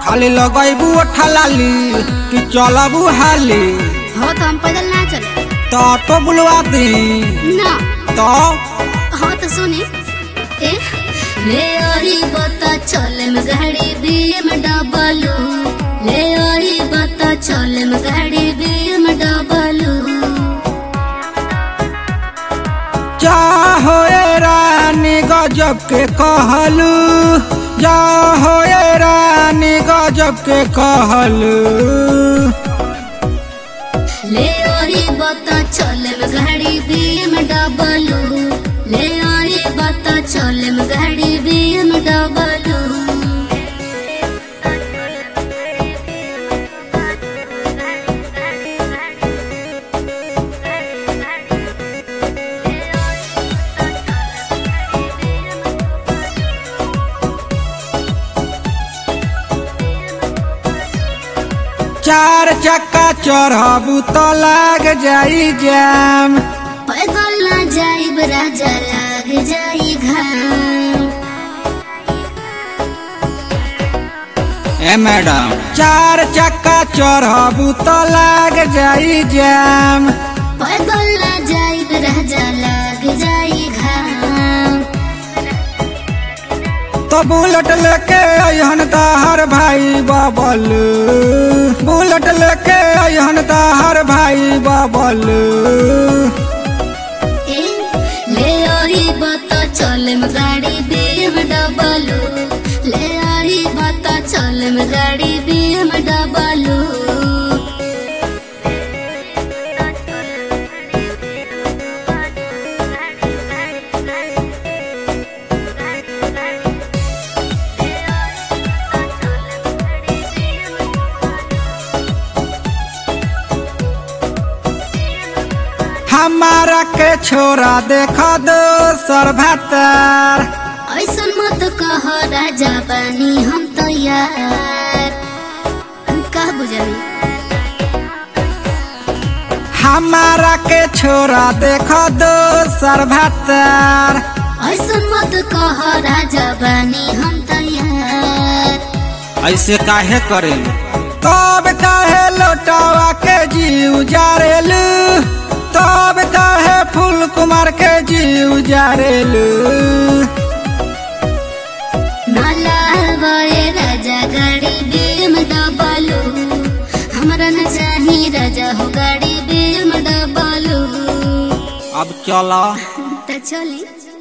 खाली लगैबू ठलाली कि चलबू हाली हो तो हम पैदल ना चले तो ऑटो बुलवा दी ना तो हो तो सुनी ए ले ओरी बता चले में गाड़ी बीम डबलू ले ओरी बता चले में गाड़ी बीम डबलू चाहो ए रानी गजब के कहलू जाहो ए रानी गजब के कहलू ले ओरी बता चले में गाड़ी बीम डबलू ले ओरी बता चले में गाड़ी बीम डबलू चार चक्का चढ़बू तो लाग जाई जाम पैदल ना जाइब राजा लाग जाई घाम ए मैडम चार चक्का चढ़बू तो लाग जाई जाम पैदल ना जाइब राजा लाग जाई घाम तो बुलेट लेके अहन हर भाई बाबल बुलेट लेके अहन हर भाई बाबल ए ले ओरी बता चले में गाड़ी बीम डबलू ले ओरी बता चले में गाड़ी बीम डबलू हमारा के छोरा देख दो सर भातर ऐसन मत कह राजा बानी हम तो यार हम का बुझली हमारा के छोरा देख दो सर भातर ऐसन मत कह राजा बानी हम तो यार ऐसे काहे करेलू तब काहे लोटावा के जीव जारेलू तब काहे फूल कुमार के जीव जारेलू नाला बड़े राजा गाड़ी बीम डबलू हमरा न चाही राजा हो गाड़ी बीम डबलू अब चला त चली